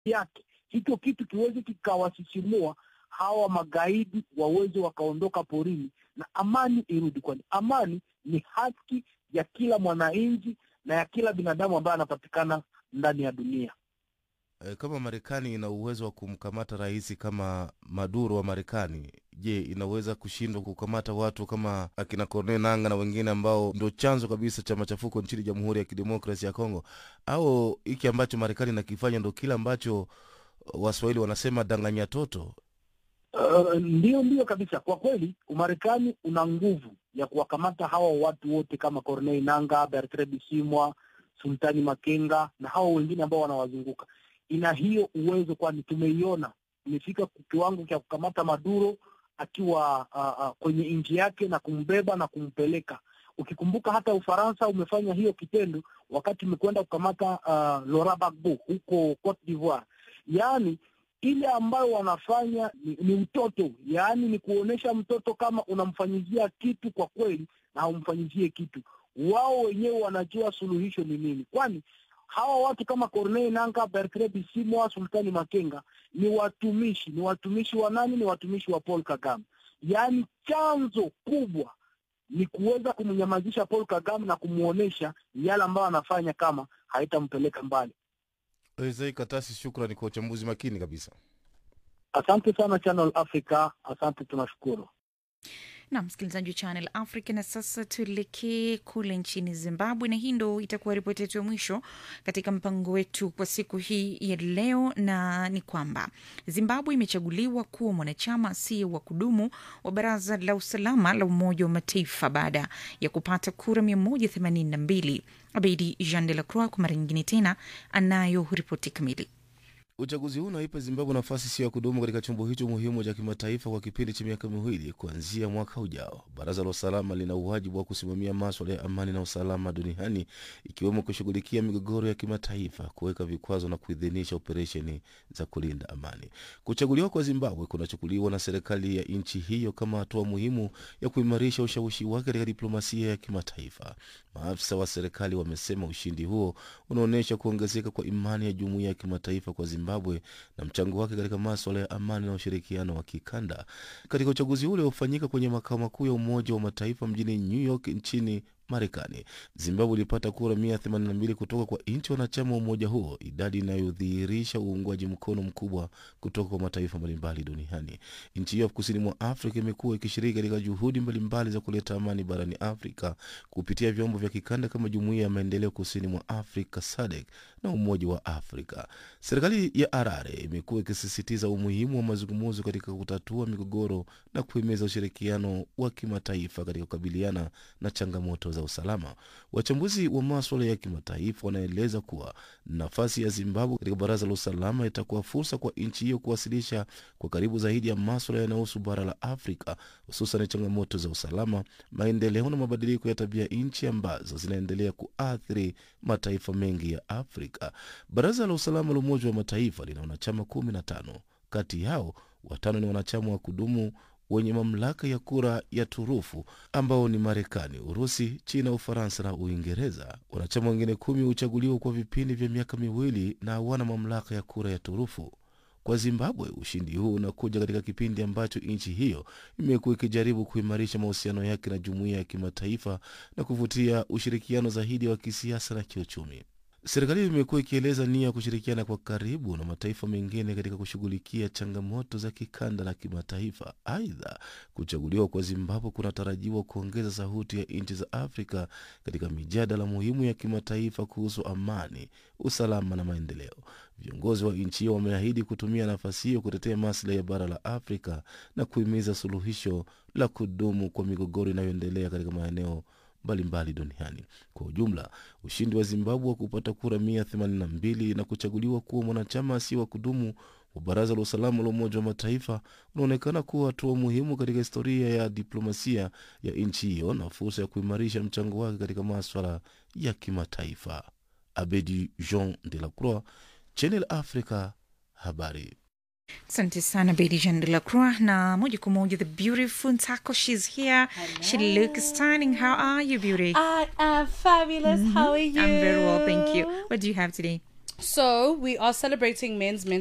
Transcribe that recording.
yake, hicho kitu kiweze kikawasisimua hawa magaidi waweze wakaondoka porini na amani irudi, kwani amani ni haki ya kila mwananchi na ya kila binadamu ambaye anapatikana ndani ya dunia. E, kama Marekani ina uwezo wa kumkamata rais kama Maduro wa Marekani, je, inaweza kushindwa kukamata watu kama akina Corneille Nanga na wengine ambao ndio chanzo kabisa cha machafuko nchini Jamhuri ya Kidemokrasia ya Kongo? Au hiki ambacho Marekani inakifanya ndo kile ambacho Waswahili wanasema danganya toto? Uh, ndio ndio kabisa. Kwa kweli Umarekani una nguvu ya kuwakamata hawa watu wote kama Corneille Nanga, Bertrand Bisimwa, Sultani Makenga na hawa wengine ambao wanawazunguka. Ina hiyo uwezo, kwani tumeiona imefika kiwango cha kukamata Maduro akiwa uh, uh, kwenye nchi yake na kumbeba na kumpeleka. Ukikumbuka hata Ufaransa umefanya hiyo kitendo wakati umekwenda kukamata uh, Laurent Gbagbo huko Cote d'Ivoire. Yaani ile ambayo wanafanya ni, ni mtoto, yaani ni kuonesha mtoto kama unamfanyizia kitu kwa kweli na haumfanyizie kitu. Wao wenyewe wanajua suluhisho ni nini, kwani hawa watu kama Corneille Nangaa, Bertrand Bisimwa, Sultani Makenga ni watumishi. Ni watumishi wa nani? Ni watumishi wa Paul Kagame. Yaani chanzo kubwa ni kuweza kumnyamazisha Paul Kagame na kumwonyesha yale ambayo anafanya kama haitampeleka mbali. Isai Katasi, shukrani kwa uchambuzi makini kabisa. Asante sana Channel Africa, asante, tunashukuru. na msikilizaji wa Channel Africa. Na sasa tuelekee kule nchini Zimbabwe, na hii ndo itakuwa ripoti yetu ya mwisho katika mpango wetu kwa siku hii ya leo, na ni kwamba Zimbabwe imechaguliwa kuwa mwanachama asiye wa kudumu wa Baraza la Usalama la Umoja wa Mataifa baada ya kupata kura 182. Abedi Jean de la Croix kwa mara nyingine tena anayo ripoti kamili. Uchaguzi huu unaipa Zimbabwe nafasi sio ya kudumu katika chombo hicho muhimu cha kimataifa kwa kipindi cha miaka miwili kuanzia mwaka ujao. Baraza la usalama lina uwajibu wa kusimamia maswala ya amani na usalama duniani, ikiwemo kushughulikia migogoro ya kimataifa, kuweka vikwazo na kuidhinisha operesheni za kulinda amani. Kuchaguliwa kwa Zimbabwe kunachukuliwa na serikali ya nchi hiyo kama hatua muhimu ya kuimarisha ushawishi wake katika diplomasia ya kimataifa. Maafisa wa serikali wamesema ushindi huo unaonyesha kuongezeka kwa imani ya jumuiya ya kimataifa kwa Zimbabwe na mchango wake katika maswala ya amani na ushirikiano wa kikanda. Katika uchaguzi ule uliofanyika kwenye makao makuu ya Umoja wa Mataifa mjini New York nchini Marekani, Zimbabwe ilipata kura 182 kutoka kwa nchi wanachama wa umoja huo, idadi inayodhihirisha uungwaji mkono mkubwa kutoka kwa mataifa mbalimbali duniani. Nchi hiyo kusini mwa Afrika imekuwa ikishiriki katika juhudi mbalimbali za kuleta amani barani Afrika kupitia vyombo vya kikanda kama Jumuiya ya Maendeleo Kusini mwa Afrika SADC na Umoja wa Afrika. Serikali ya Harare imekuwa ikisisitiza umuhimu wa mazungumzo katika kutatua migogoro na kuhimiza ushirikiano wa kimataifa katika kukabiliana na changamoto za usalama. Wachambuzi wa maswala ya kimataifa wanaeleza kuwa nafasi ya Zimbabwe katika Baraza la Usalama itakuwa fursa kwa nchi hiyo kuwasilisha kwa karibu zaidi ya maswala yanayohusu bara la Afrika, hususan changamoto za usalama, maendeleo na mabadiliko ya tabia nchi ambazo zinaendelea kuathiri mataifa mengi ya Afrika. Baraza la Usalama la Umoja wa Mataifa lina wanachama kumi na tano. Kati yao watano ni wanachama wa kudumu wenye mamlaka ya kura ya turufu ambao ni Marekani, Urusi, China, Ufaransa na Uingereza. Wanachama wengine kumi huchaguliwa kwa vipindi vya miaka miwili na hawana mamlaka ya kura ya turufu. Kwa Zimbabwe, ushindi huu unakuja katika kipindi ambacho nchi hiyo imekuwa ikijaribu kuimarisha mahusiano yake na jumuiya ya kimataifa na kuvutia ushirikiano zaidi wa kisiasa na kiuchumi. Serikali imekuwa ikieleza nia ya kushirikiana kwa karibu na mataifa mengine katika kushughulikia changamoto za kikanda na kimataifa. Aidha, kuchaguliwa kwa Zimbabwe kunatarajiwa kuongeza sauti ya nchi za Afrika katika mijadala muhimu ya kimataifa kuhusu amani, usalama na maendeleo. Viongozi wa nchi hiyo wameahidi kutumia nafasi hiyo kutetea maslahi ya bara la Afrika na kuhimiza suluhisho la kudumu kwa migogoro inayoendelea katika maeneo mbalimbali duniani. Kwa ujumla, ushindi wa Zimbabwe wa kupata kura 182 na kuchaguliwa kuwa mwanachama asiye wa kudumu wa Baraza la Usalama la Umoja wa Mataifa unaonekana kuwa hatua muhimu katika historia ya diplomasia ya nchi hiyo na fursa ya kuimarisha mchango wake katika maswala ya kimataifa. Abedi Jean de la Croix, Channel Africa, habari. Asante sana Bedi Jean de la Croix, na moja kwa moja the beautiful Ntako, she's here. She looks stunning. How are you, beauty? I am fabulous. How are you? I'm very well, thank you. What do you have today? So we are celebrating men's mental